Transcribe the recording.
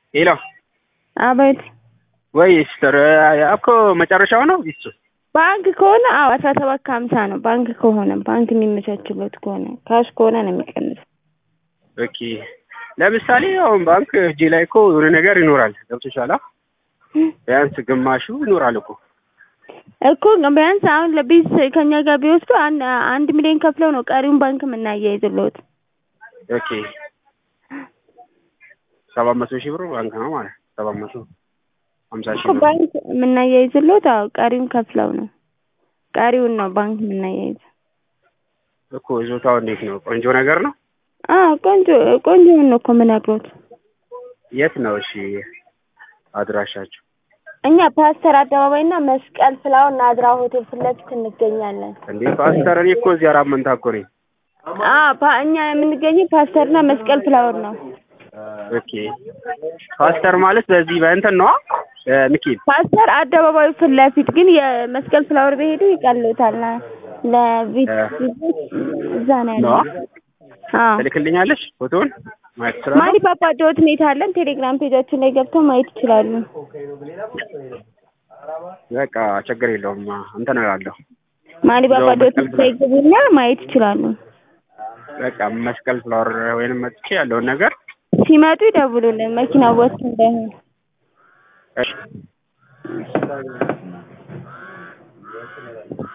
ሄሎ አቤት ወይ ሲስተር እኮ መጨረሻው ነው እሱ ባንክ ከሆነ አዎ አስራ ሰባት ከሀምሳ ነው። ባንክ ከሆነ ባንክ የሚመቻችሎት ከሆነ ካሽ ከሆነ ነው የሚቀንሰው። ኦኬ ለምሳሌ አሁን ባንክ እጄ ላይ እኮ የሆነ ነገር ይኖራል ገብቶሻል ቢያንስ ግማሹ ይኖራል እኮ እኮ ቢያንስ አሁን ለቢዝ ከኛ ጋር ቢወስዱ አንድ አንድ ሚሊዮን ከፍለው ነው ቀሪውን ባንክ የምናያይዝልዎት። ኦኬ ሰባት መቶ ሺህ ብር ባንክ ነው ማለት ሰባት መቶ ሀምሳ ሺህ እኮ ብር ባንክ የምናያይዝልዎት አዎ ቀሪውን ከፍለው ነው። ቀሪውን ነው ባንክ የምናያይዘው። እኮ ይዞታው እንዴት ነው? ቆንጆ ነገር ነው። አዎ ቆንጆ ቆንጆውን ነው እኮ የምነግሮት። የት ነው እሺ አድራሻችሁ? እኛ ፓስተር አደባባይ እና መስቀል ፍላወር ናዝራ ሆቴል ፊት ለፊት እንገኛለን። እንዴ ፓስተር፣ እኔ እኮ እዚህ አራት መንታ እኮ ነኝ። አዎ ፓ እኛ የምንገኘው ፓስተር እና መስቀል ፍላወር ነው። ኦኬ ፓስተር ማለት በዚህ በእንትን ነዋ ሚኪል ፓስተር አደባባዩ ፊት ለፊት ግን የመስቀል ፍላወር በሄዱ ይቀልዎታል። ለቪት እዛ ነው ነዋ። ያለው። አዎ ትልክልኛለሽ ፎቶውን ማየት እችላለሁ? ማሪ ፓፓ ዶት ኔት አለን። ቴሌግራም ፔጃችን ላይ ገብተው ማየት ይችላሉ። በቃ ችግር የለውም እንትን እላለሁ። ማሪ ፓፓ ዶት ኔት ላይ ግቡና ማየት ይችላሉ። በቃ መስቀል ፍላወር ወይንም መጥቼ ያለውን ነገር ሲመጡ ይደውሉልን። መኪና ወጥቶ እንዳይሆን እሺ